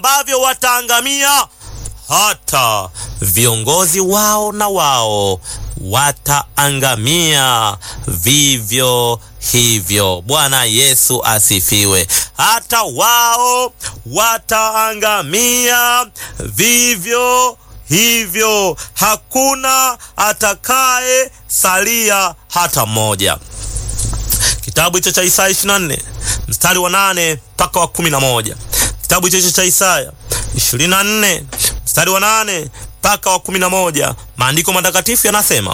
ambavyo wataangamia, hata viongozi wao na wao wataangamia vivyo hivyo. Bwana Yesu asifiwe. Hata wao wataangamia vivyo hivyo, hakuna atakaye salia hata mmoja. Kitabu hicho cha Isaya 24 mstari wa nane mpaka wa kumi na moja. Kitabu hicho cha Isaya 24 mstari wa nane mpaka wa kumi na moja. Maandiko matakatifu yanasema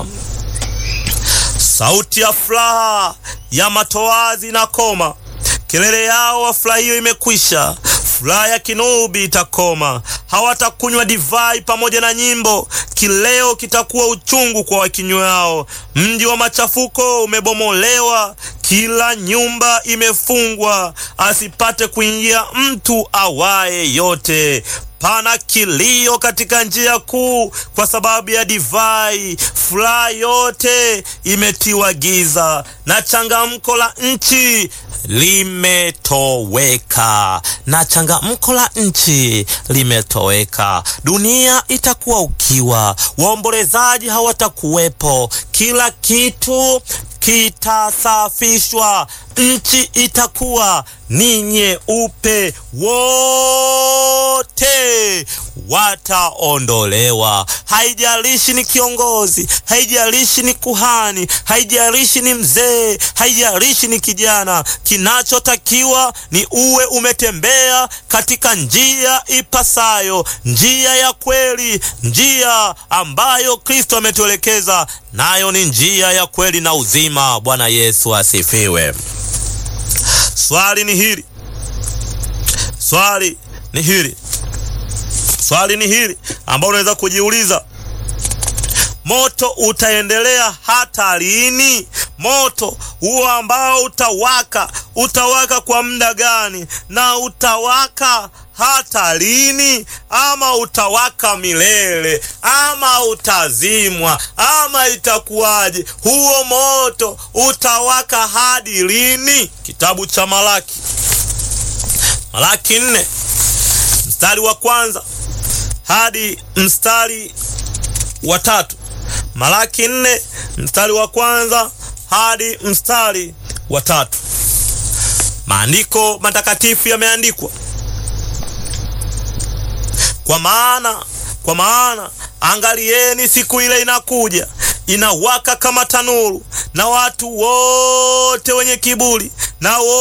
sauti ya furaha ya matoazi na koma, kelele yao wafurahio imekwisha, furaha ya kinubi itakoma. Hawatakunywa divai pamoja na nyimbo, kileo kitakuwa uchungu kwa wakinywao. Mji wa machafuko umebomolewa, kila nyumba imefungwa, asipate kuingia mtu awaye yote. Pana kilio katika njia kuu kwa sababu ya divai, furaha yote imetiwa giza, na changamko la nchi limetoweka, na changamko la nchi limetoweka. Dunia itakuwa ukiwa, waombolezaji hawatakuwepo, kila kitu kitasafishwa, nchi itakuwa ni nyeupe, wote wataondolewa. Haijalishi ni kiongozi, haijalishi ni kuhani, haijalishi ni mzee, haijalishi ni kijana. Kinachotakiwa ni uwe umetembea katika njia ipasayo, njia ya kweli, njia ambayo Kristo ametuelekeza nayo ni njia ya kweli na uzima. Bwana Yesu asifiwe. Swali ni hili, swali ni hili, swali ni hili ambao unaweza kujiuliza, moto utaendelea hata lini? Moto huo ambao utawaka, utawaka kwa muda gani? Na utawaka hata lini? Ama utawaka milele, ama utazimwa, ama itakuwaje? Huo moto utawaka hadi lini? Kitabu cha Malaki, Malaki nne mstari wa kwanza hadi mstari wa tatu. Malaki nne mstari wa kwanza hadi mstari wa tatu. Maandiko matakatifu yameandikwa kwa maana kwa maana angalieni, siku ile inakuja, inawaka kama tanuru, na watu wote wenye kiburi na